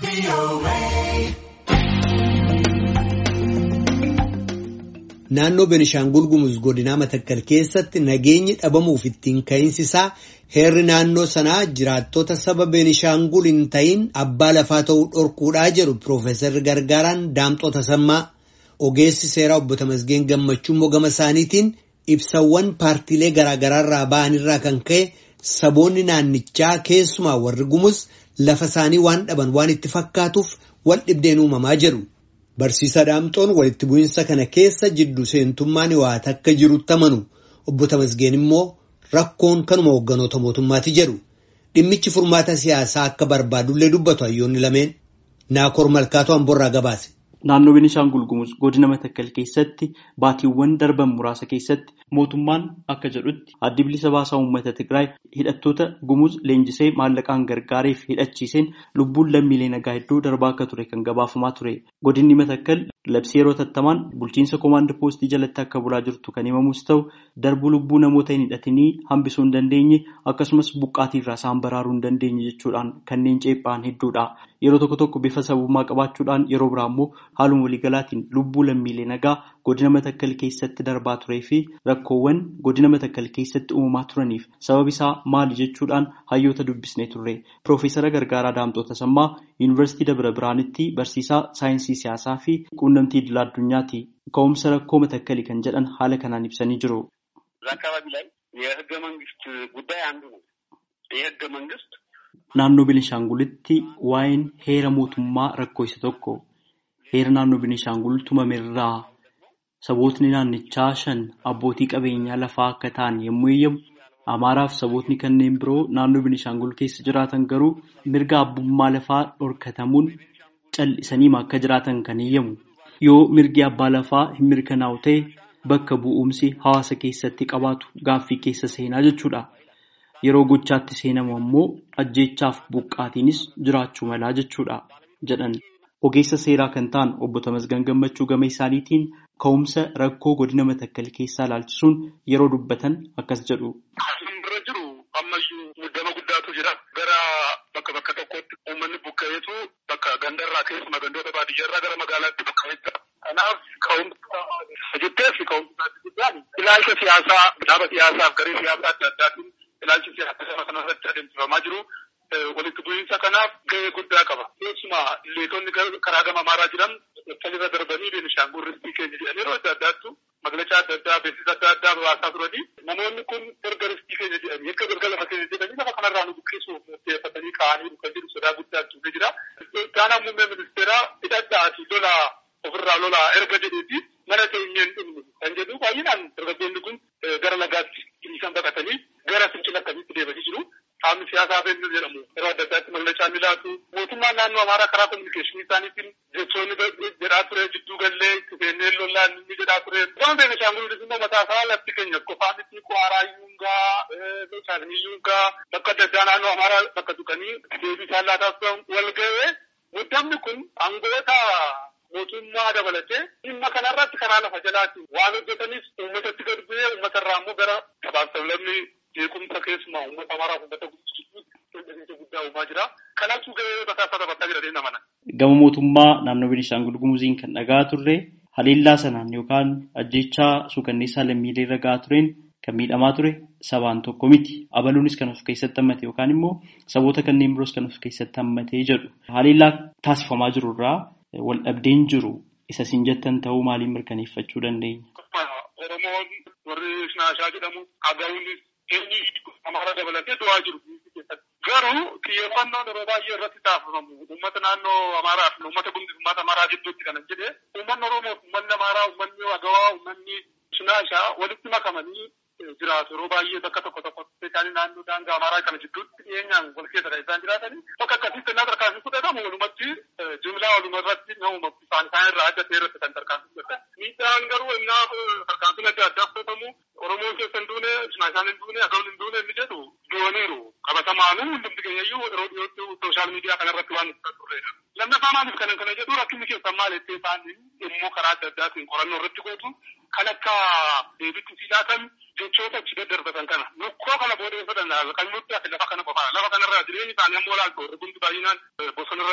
Naannoo Benishaangul Gumuz godinaa Matakkal keessatti nageenyi dhabamuuf ittiin ka'insisaa heerri naannoo sanaa jiraattota saba Benishaangul hin ta'in abbaa lafaa ta'uu dhorkuudhaa jedhu Piroofeesarri Gargaaraan Daamxoo Tasammaa ogeessi seeraa obbo Tamasgeen Gammachuu immoo gama isaaniitiin ibsawwan paartiilee garaagaraarraa ba'anirraa kan ka'e saboonni naannichaa keessumaa warri Gumuz lafa isaanii waan dhaban waan itti fakkaatuuf wal dhibdeen uumamaa jedhu. Barsiisaa Daamxoon walitti bu'iinsa kana keessa jiddu seentummaan waata akka jirutti amanu obbo Tamasgeen immoo rakkoon kanuma hoogganoota mootummaati jedhu dhimmichi furmaata siyaasaa akka barbaadullee dubbatu hayyoonni lameen Naakoor Malkaatoo Amborraa gabaase. Naannoo Benishaangul Gumuz godina Matakkal keessatti baatiiwwan darban muraasa keessatti mootummaan akka jedhutti addi bilisa baasaa uummata Tigraay hidhattoota Gumuz leenjisee maallaqaan gargaareef hidhachiiseen lubbuun lammiilee nagaa hedduu darbaa akka ture kan gabaafamaa ture. Godinni Matakkal labsii yeroo tattamaan bulchiinsa koomaandii poostii jalatti akka bulaa jirtu kan himamus ta'u darbuu lubbuu namoota hin hidhatinii hambisuu hin dandeenye akkasumas buqqaatiirraa isaan baraaruu hin dandeenye jechuudhaan kanneen ceephaan hedduudha. Yeroo tokko tokko bifa sabummaa qabaachuudhaan yeroo biraa immoo haaluma waliigalaatiin lubbuu lammiilee nagaa godina matakkal keessatti darbaa turee fi rakkoowwan godina matakkal keessatti uumamaa turaniif sabab isaa maali jechuudhaan hayyoota dubbisnee turre. Piroofeesara Gargaaraa Daamxoo Tasammaa Yuunivarsiitii Dabra Biraanitti barsiisaa saayinsii siyaasaa fi quunnamtii idil addunyaati. Ka'umsa rakkoo matakkalii kan jedhan haala kanaan ibsanii jiru. አካባቢ ላይ የህገ መንግስት ጉዳይ አንዱ ነው። የህገ መንግስት Naannoo Benishaangulitti waa'een heera mootummaa rakkoo isa tokko. Heera naannoo Benishaangul tumamerraa sabootni naannichaa shan abbootii qabeenyaa lafaa akka ta'an yommuu eeyyamu, Amaaraaf sabootni kanneen biroo naannoo Benishaangul keessa jiraatan garuu mirga abbummaa lafaa dhorkatamuun cal'isaniima akka jiraatan kan eeyyamu. Yoo mirgi abbaa lafaa hin mirkanaa'u ta'e bakka bu'umsi hawaasa keessatti qabaatu gaaffii keessa seenaa jechuudha. Yeroo gochaatti seenamu ammoo ajjeechaaf buqqaatiinis jiraachuu malaa jechuudha jedhan. Ogeessa seeraa kan ta'an obbo Tamasgan Gammachuu gama isaaniitiin ka'umsa rakkoo godina matakkal keessaa ilaalchisuun yeroo dubbatan akkas jedhu. Bira jiru ammayyuu muddama guddaatu jira. Gara bakka bakka tokkotti uummanni buqqa'eetu bakka gandarraa keessumaa gandoota baadiyyaarraa gara magaalaatti buqqa'ee jira. Kanaaf ka'umsa jetteef ka'umsa guddaan ilaalcha siyaasaa dhaaba siyaasaaf garee siyaasaa adda addaatiin ilaalchi siyaasaa kanarratti adeemsifamaa jiru. Walitti bu'iinsa kanaaf gahee guddaa qaba. Keessumaa leetonni karaa gama amaaraa jiran salirra darbanii Beenishaangul ristii keenya jedhanii yeroo adda addaattu maqlachaa adda addaa beeksisa adda addaa baasaa turanii namoonni kun erga ristii keenya jedhanii akka erga lafa keenya jedhanii lafa kanarraa nu buqqisuuf murteeffatanii ka'anii dhufan jedhu sodaa guddaa tuufee jira. Gaanaa muummee ministeeraa hidhadhaa fi lolaa ofirraa lolaa erga jedheeti mana keenyeen dhumnu kan jedhu baay'inaan dargaggoonni kun gara nagaatti hiriisan baqatanii gara fincila akkamitti deemanii jiru. Qaamni siyaasaa fennuu jedhamu yeroo adda addaatti mallachaa ni laatu. Mootummaan naannoo Amaaraa karaa kominikeeshinii isaaniitiin jechoonni jedhaa ture jidduu gallee itti seennee lollaan ni jedhaa ture. Gama Beenishaangul immoo mataa isaa lafti keenya qofaan itti Kwaaraa Yuungaa, Shaashanii Yuungaa bakka adda addaa naannoo Amaaraa bakka tuqanii deebii isaan laataa wal ga'ee muddamni kun aangoota mootummaa dabalatee dhimma kanarratti karaa lafa jalaatiin waan hojjetanis uummatatti gad bu'ee uummatarraa immoo gara sabaaf sablammii jeequmsa keessumaa uummata amaaraa uummata guddaa guddaa uumaa jira. Kanatu gahee bataa taphataa jira deemna mana. Gama mootummaa naannoo Beenishaangul Gumuziin kan dhagaa turre haleellaa sanaan yookaan ajjechaa suukanneessaa lammiilee irra gahaa tureen kan miidhamaa ture sabaan tokko miti. Abaluunis kan of keessatti hammate yookaan immoo saboota kanneen biroos kan of keessatti hammatee jedhu. Haleellaa taasifamaa jiru irraa wal dhabdeen jiru isa siin jettan ta'uu maaliin mirkaneeffachuu dandeenya? Oromoon warri Shinaashaa jedhamu Agawuunis eenyu Amaara dabalatee du'aa jiru. Garuu xiyyeeffannoon yeroo baay'ee irratti taasifamu uummata naannoo Amaaraa fi uummata Gumuz uummata Amaaraa gidduutti kana jedhee uummanni Oromoo uummanni Amaaraa uummanni Agawaa uummanni Shinaashaa walitti makamanii jiraatu yeroo baay'ee bakka tokko tokkotti isaanii naannoo daangaa Amaaraa kana gidduutti dhiyeenyaan wal keessa isaan jiraatanii bakka akkasitti innaa tarkaanfii fudhatamu walumatti jimlaa waluma irratti nama isaan isaan irraa adda ta'e irratti kan tarkaanfii fudhatan. Miidhaan garuu innaa tarkaanfiin adda addaa fudhatamu Oromoon keessa hin duune Shinaashaan hin duune Agawuun hin duune inni jedhu du'aniiru qabatamaanuu hundumti keenyayyuu yeroo dhiyootti sooshaal miidiyaa kanarratti waan ibsaa turredha. Lammaffaa maaliif kanan kana jedhu rakkinni keessan maal jettee isaanii immoo karaa adda addaatiin qorannoo irratti gootu kan akka deebitti silaatan jechoota achi daddarbatan kana lukkoo kana boodeeffatan kan nutti ati lafa kana qofaadha lafa kanarraa jireenyi isaanii ammoo laaltu warri hundi baay'inaan bosona irratti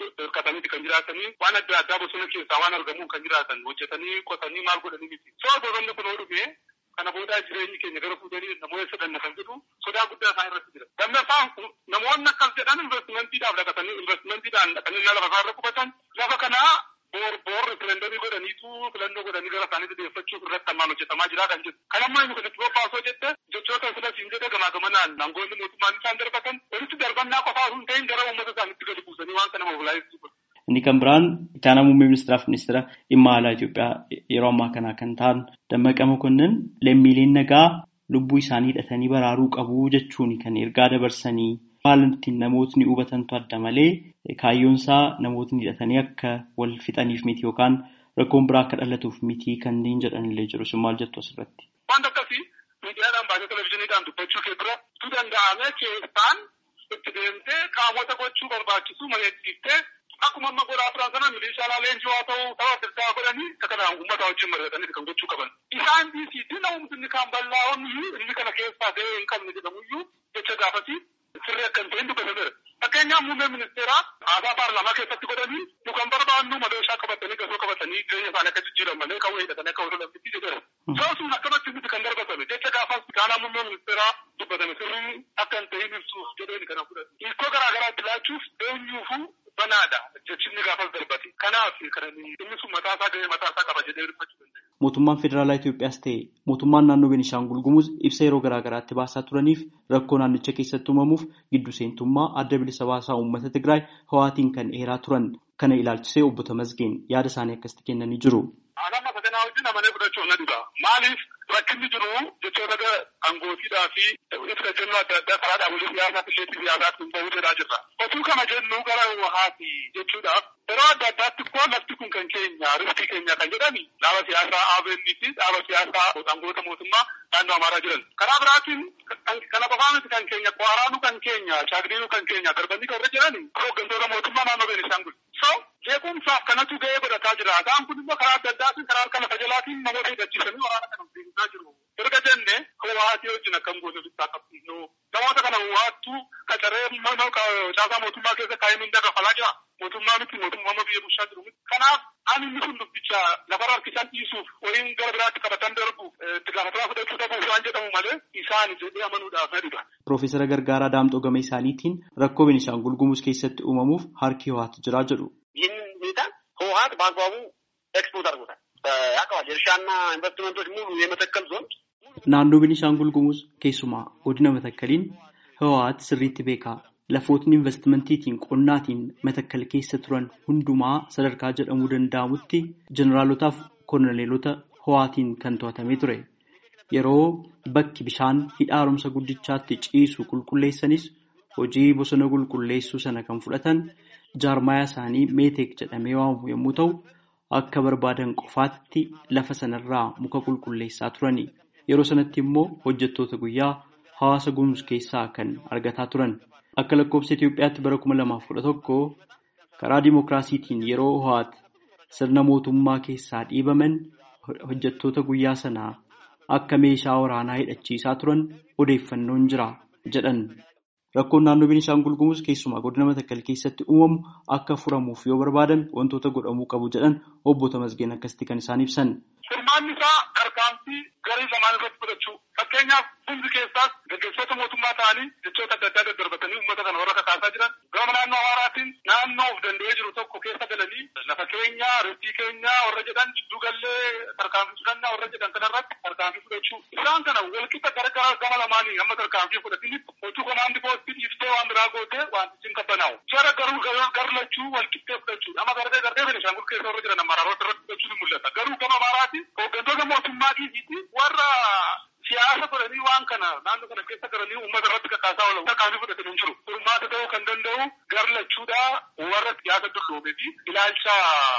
hirkataniiti kan jiraatanii waan adda addaa bosona keessaa waan argamuun kan jiraatan hojjetanii qotanii maal godhanii miti. Soo bosonni kun dhufee kana boodaa jireenyi keenya gara fuudhanii namoota sadanna kan jedhu sodaa guddaa isaan irratti jira. Lammaffaan namoonni akkas jedhan investimentiidhaaf dhaqatanii investimentiidhaan dhaqanii lafa isaarra qubatan lafa kanaa boor boor referendarii godhaniitu filannoo godhanii gara isaaniitti deeffachuuf irratti hammaan hojjetamaa jira kan jedhu. Kan ammaa inni kanatti bobbaasoo jette jechoota filas hin jedhe gamaa gamanaan aangoonni mootummaan isaan darbatan walitti darbannaa qofaa osoo hin ta'in gara uummata isaaniitti gadi buusanii waan kana mobilaayisu. Inni kan biraan ittaanaa muummee ministeeraaf ministeera dhimma alaa Itoophiyaa yeroo ammaa kana kan ta'an Dammaqa Mokonnin lammiileen nagaa lubbuu isaanii hidhatanii baraaruu qabu jechuun kan ergaa dabarsanii haala ittiin namootni hubatantu adda malee kaayyoon isaa namootni hidhatanii akka wal fixaniif miti yookaan rakkoon biraa akka dhalatuuf miti kanneen jedhanillee jiru. Sun maal jettu asirratti? Wanta akkasii miidiyaadhaan baasee televizyiiniidhaan dubbachuu kee bira tu danda'ame keessaan itti deemtee qaamota gochuu barbaachisu mari'achiiftee akkuma amma godhaa turan sana milishaa leenjii haa ta'u tapha adda godhanii akka kanaan uummata wajjin mari'atanii kan gochuu qaban. Isaan dhiisiitti namumti kan bal'aa'onni inni kana keessaa gahee hin qabne jedhamuyyuu jecha gaafasi sirrii akka hin ta'in dubbatameera. Fakkeenyaaf muummeen ministeeraa haasaa paarlaamaa keessatti godhanii nu kan barbaannu madooshaa qabatanii gasoo qabatanii jireenya isaanii akka jijjiiran malee kawwee hidhatanii akka wal lammitti jedheera. Soosuun akkanatti miti kan darbatame jecha gaafas kaanaa muummee ministeeraa dubbatame sirrii akka hin ta'in ibsuuf jedheen kana fudhate. Hiikoo garaa garaatti laachuuf eenyuufuu banaadha jechinni gaafas darbate. Kanaaf kananii inni sun mataasaa gahee mataasaa qaba jedhee hirmachuu danda'a. Mootummaan Federaalaa Itoophiyaas ta'e mootummaan naannoo Beenishaangul Gumuz ibsa yeroo garaa garaatti baasaa turaniif rakkoo naannicha keessatti uumamuuf giddu seentummaa adda bilisa baasaa uummata Tigraay hawaatiin kan dheeraa turan kana ilaalchisee obbo Tamasgeen yaada isaanii akkasitti kennanii jiru. Aanaan masadanaa wajjin amanee fudhachuuf na dhiba. Maaliif rakkinni jiru jechoota angootiidhaa fi ibsa jennu adda addaa karaa dhaabolee siyaasaa fi leetii siyaasaa kun bahuu jedhaa jirra. Otuu kana jennu gara wahaati jechuudhaaf yeroo adda addaatti koo lafti kun kan keenya riftii keenya kan jedhani dhaaba siyaasaa ABN fi dhaaba siyaasaa aangoota mootummaa naannoo Amaaraa jiran. Karaa biraatiin kana qofaa miti kan keenya Kwaaraanu kan keenya Shaagdiinu kan keenya darbanii kan irra jirani hooggantoota mootummaa naannoo Beenishaangul. So jeequmsaaf kanatu gahee godhataa jira. Isaan kun immoo karaa adda addaatiin karaa harka lafa jalaatiin namoota hidhachiisanii waraana kana deemsaa jiru. Erga jenne hawaatii wajjin akkam goone bittaa qabsiisnu. Namoota kana hawaattuu qacaree caasaa mootummaa keessa kaa'ee mindaa kafalaa jira. Mootummaa miti mootummaa biyya bulchaa jiru miti. Kanaaf ani inni sun dubbicha lafarra harkisan dhiisuuf waliin gara biraatti qabatan darbuuf itti gaafatamaa fudhachuu dhabuuf waan jedhamu malee isaan jedhee amanuudhaaf na dhiba. Piroofeesara Gargaaraa Daamxoo Gama isaaniitiin rakkoo Beenishaangul Gumuz keessatti uumamuuf harki ho'aatu jira jedhu. ይህንን ሁኔታ ህወሀት በአግባቡ ኤክስፖርት አድርጎታል። ያውቀዋል። የእርሻና ኢንቨስትመንቶች ሙሉ የመተከል ዞን Naannoo Beenishaangul Gumuz keessumaa godina Matakkaliin Hawwaat sirriitti beeka. Lafootni investimantiitiin qonnaatiin Matakkal keessa turan hundumaa sadarkaa jedhamuu danda'amutti jeneraalotaaf kolonelota Hawwaatiin kan to'atamee ture. Yeroo bakki bishaan hidha haaromsa guddichaatti ciisu qulqulleessanis hojii bosona qulqulleessuu sana kan fudhatan jaarmayaa isaanii meeteek jedhamee waamamu yommuu ta'u, akka barbaadan qofaatti lafa sanarraa muka qulqulleessaa turani. Yeroo sanatti immoo hojjettoota guyyaa hawaasa gumuz keessaa kan argataa turan. Akka lakkoofsa Itoophiyaatti bara kuma lamaaf kudha tokko karaa dimookiraasiitiin yeroo ho'aat sirna mootummaa keessaa dhiibaman hojjettoota guyyaa sanaa akka meeshaa waraanaa hidhachiisaa turan odeeffannoon jira jedhan. Rakkoon naannoo Beenishaangul Gumuz keessumaa godina Matakkal keessatti uumamu akka furamuuf yoo barbaadame wantoota godhamuu qabu jedhan obbo Tamasgeen akkasitti kan isaan ibsan. Furmaanni isaa tarkaanfii garii lamaan irratti fudhachuu. Fakkeenyaaf hundi keessaas gaggeessitoota mootummaa ta'anii jechoota adda addaa daddarbatanii uummata kana warra kakaasaa jiran gama naannoo Amaaraatiin naannoo of danda'ee jiru tokko keessa galanii lafa keenya, riftii keenya warra jedhan jidduu gallee tarkaanfii fudhannaa warra jedhan kanarratti tarkaanfii fudhachuu. Isaan kana walqixa gargara gama lamaanii amma tarkaanfii fudhatinitti hojii komaandi poostii dhiiftee waan biraa gootee wantichi hin qabbanaa'u. Jara garuu garlachuu walqixxee fudhachuu. Amma gardee gardee Beenishaangul keessa warra jiran Amaaraarota irratti fudhachuun ni mul'ata. Garuu gama Amaaraatiin hooggantoota mootummaa dhiisiiti warra siyaasa godhanii waan kana naannoo kana keessa galanii uummata irratti kakaasaa oolan tarkaanfii fudhatan hin jiru. Furmaata ta'uu kan danda'u garlachuudha warra siyaasa dulloomee fi ilaalcha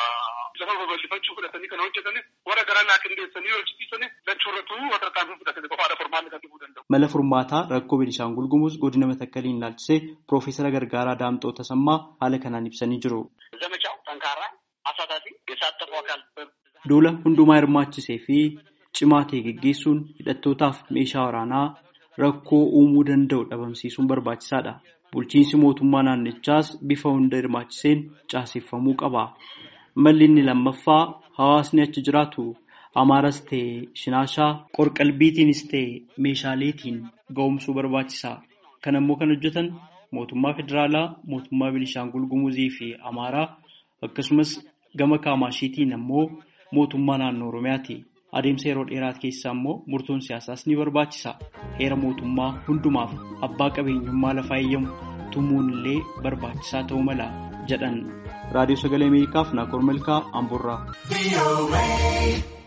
lafa babal'ifachuu fudhatanii kan hojjetanis warra gara naa qindeessanii hojjechiisanis lachuurratu warra tarkaanfii fudhatanii qofaadha furmaanni kan dhufuu danda'u. Mala furmaataa rakkoo Beenishaangul Gumuz godina Matakkaliin ilaalchisee Piroofeesara Gargaaraa Daamxoo Tasammaa haala kanaan ibsanii jiru. ዘመቻው ጠንካራ አሳታፊ የሳተፉ አካል Duula hundumaa hirmaachisee fi cimaa ta'e geggeessuun hidhattootaaf meeshaa waraanaa rakkoo uumuu danda'u dhabamsiisuun barbaachisaadha. Bulchiinsi mootummaa naannichaas bifa hunda hirmaachiseen caaseffamuu qaba. Malli inni lammaffaa hawaasni achi jiraatu Amaaras ta'e Shinaashaa qorqalbiitiinis ta'e meeshaaleetiin ga'umsuu barbaachisa. Kan ammoo kan hojjetan mootummaa federaalaa, mootummaa Binishaangul Gumuzii fi Amaaraa akkasumas gama Kaamashiitiin ammoo mootummaa naannoo Oromiyaati. Adeemsa yeroo dheeraa keessaa immoo murtoon siyaasaas ni barbaachisa. Heera mootummaa hundumaaf abbaa qabeenyummaa lafaa eeyyamu tumuun illee barbaachisaa ta'uu mala jedhan. Raadiyoo Sagalee Ameerikaaf Naakoor Malkaa Amboorraa.